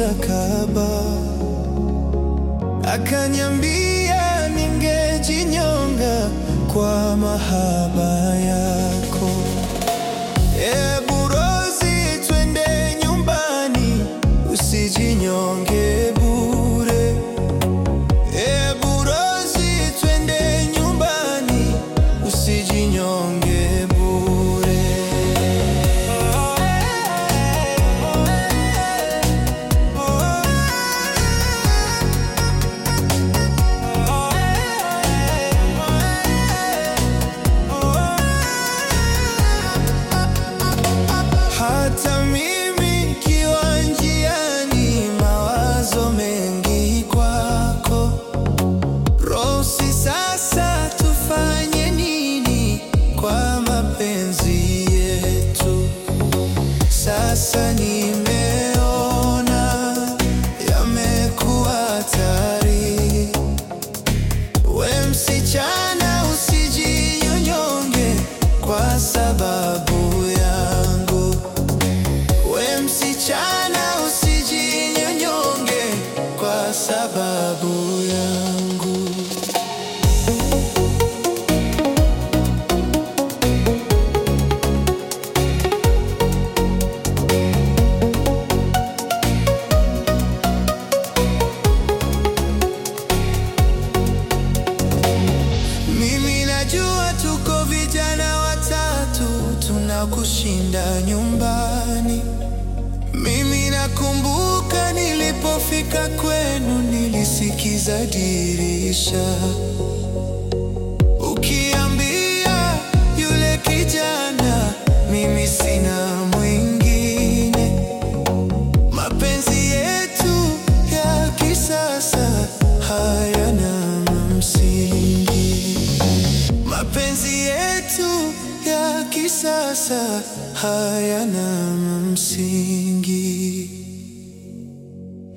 nitakaba, akaniambia ningejinyonga kwa mahaba yako. Ebu Rozi, twende nyumbani, usijinyonge bure. Ebu Rozi, twende nyumbani, usijinyonge bure. Hata mimi kiwa njiani, mawazo mengi kwako. Rosi, sasa tufanye nini kwa mapenzi yetu? Sasa nimeona yamekuwa hatari. We msichana, usijinyonge kwa sababu yangu. We msichana, usijinyonge kwa sababu yangu. Mimi najua tuko vijana watatu tunakushinda nyumbani. Mimi nakumbuka nilipofika kwenu, nilisikiza dirisha ukiambia yule kijana, mimi sina mwingine. Mapenzi yetu ya kisasa hayana msingi. Mapenzi yetu ya kisasa hayana msingi.